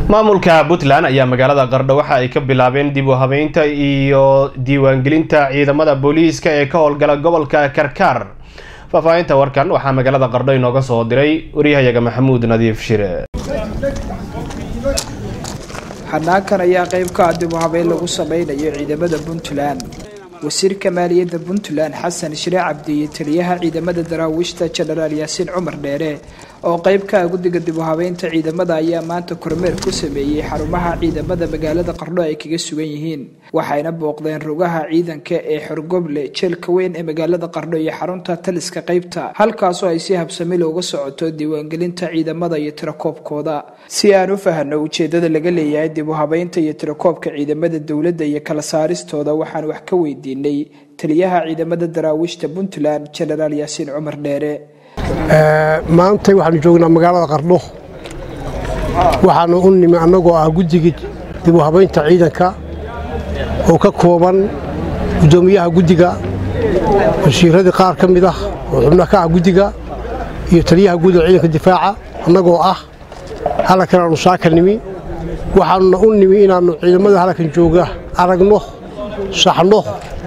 maamulka puntland ayaa magaalada qardho waxa ay ka bilaabeen dib u habeynta iyo diiwaangelinta ciidamada booliiska ee ka howlgala gobolka karkaar faahfaahinta warkan waxaa magaalada qardho inooga soo diray waryahayaga maxamuud nadiif shire xanaankan ayaa qayb ka ah dib u habeyn lagu sameynayo ciidamada puntland wasiirka maaliyadda puntland xasan shire cabdi iyo taliyaha ciidamada daraawiishta jenaraal yaasiin cumar dheere oo qayb ka ah guddiga dib u habeynta ciidamada ayaa maanta kormeer ku sameeyey xarumaha ciidamada magaalada qardho ay kaga sugan yihiin waxayna booqdeen rugaha ciidanka ee xorgoble jeelka weyn ee magaalada qardho iyo xarunta taliska qaybta halkaasoo ay si habsami looga socoto diiwaangelinta ciidamada iyo tirakoobkooda si aan u fahno ujeedada laga leeyahay dib u habeynta iyo tirakoobka ciidamada dowladda iyo kala saaristooda waxaan wax ka weydiinay taliyaha ciidamada daraawiishta puntland jenaraal yaasiin cumar dheere maanta waxaanu joognaa magaalada qardho waxaanu u nimi annagoo ah guddigii dib u habaynta ciidanka oo ka kooban guddoomiyaha guddiga wasiiradii qaar ka mid ah oo xubno ka ah guddiga iyo taliyaha guud ee ciidanka difaaca annagoo ah halkan aanu saaka nimi waxaanuna u nimi inaannu ciidamada halkan jooga aragno saxno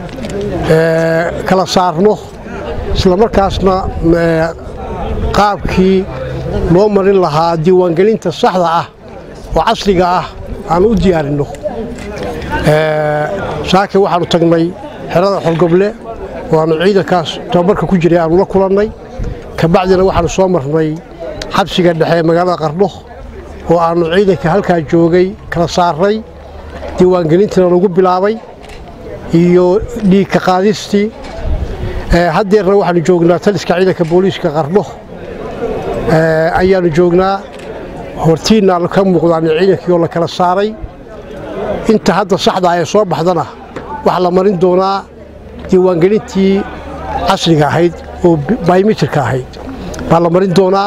kala saarno islamarkaasna qaabkii loo marin lahaa diiwaangelinta saxda ah oo casriga ah aanu u diyaarinno saake waxaannu tagnay xerada xorgoble oo aannu ciidankaas tababarka ku jiray aanu la kulannay kabacdina waxaannu soo marnay xabsiga dhexe ee magaalada qardho oo aannu ciidanka halkaa joogay kala saarray diiwaangelintiina lagu bilaabay iyo dhiigka qaadistii haddeerna waxaanu joognaa taliska ciidanka booliiska qardho ayaannu joognaa hortiinna ka muuqdaan ciidankii oo la kala saaray inta hadda saxda ee soo baxdana waxaa la marin doonaa diiwaangelintii casriga ahayd oo baymitirka ahayd baa la marin doonaa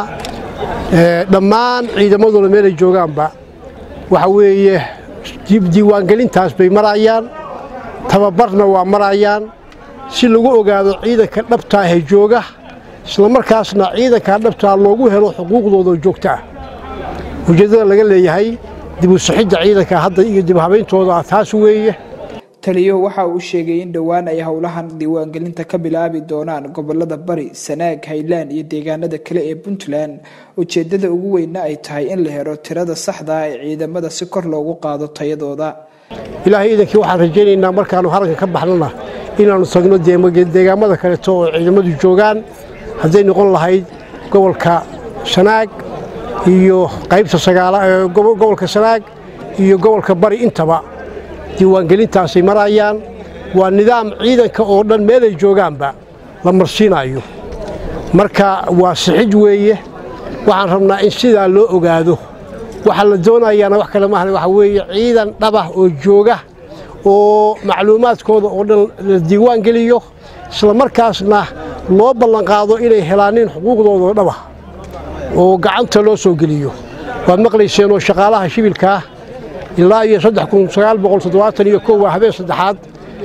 dhammaan ciidamadooda meelay joogaanba waxa weeye diiwaangelintaas bay marayaan tababarna waa marayaan si lagu ogaado ciidanka dhabtaa ee jooga islamarkaasna ciidankaa dhabtaa loogu helo xuquuqdooda joogta ah ujeeddada laga leeyahay dib u sixidda ciidanka hadda iyo dib habayntooda taas weeye taliyuhu waxa uu sheegay in dhowaan ay howlahan diiwaangelinta ka bilaabi doonaan gobolada bari sanaag haylaan iyo deegaanada kale ee puntland ujeeddada ugu weynna ay tahay in la helo tirada saxda ah ee ciidamada si kor loogu qaado tayadooda ilaahay iidankii waxaan rajaynaynaa markaannu haranka ka baxnona inaannu tagno deegaamada kaleeto oo ciidamadu joogaan hadday noqon lahayd gobolka sanaag iyo qaybta gobolka sanaag iyo gobolka bari intaba diiwaangelintaasay marayaan waa nidaam ciidanka oo dhan meelay joogaanba la marsiinayo marka waa sixid weeye waxaan rabnaa in sidaa loo ogaado waxaa la doonayaana wax kale maahan waxa weeye ciidan dhabah oo jooga oo macluumaadkooda oo dhan la diiwaan geliyo islamarkaasna loo ballanqaado inay helaanin xuquuqdooda oo dhabah oo gacanta loo soo geliyo waad maqlayseenoo shaqaalaha shibilkaah ilaa iyo iyo waa habeen saddexaad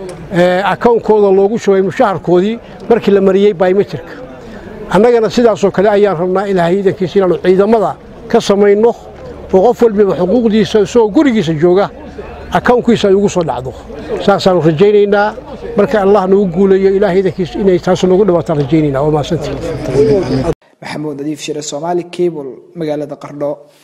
akawnkooda loogu shugay mushaharkoodii markii la mariyey baymetirka annagana sidaasoo kale ayaan rabnaa ilaahay ciidankiisa inaannu ciidamada ka samayno oo qof walbiba xuquuqdiisa isagoo gurigiisa jooga akawnkiisa ay ugu soo dhacdo saasaannu rajaynaynaa marka allah nagu guulayo ilahay ciidankiisa inay taas noogu dhawaataan rajaynaynaa waa mahadsantii maxamuud nadiif shire soomaali cable magaalada qardho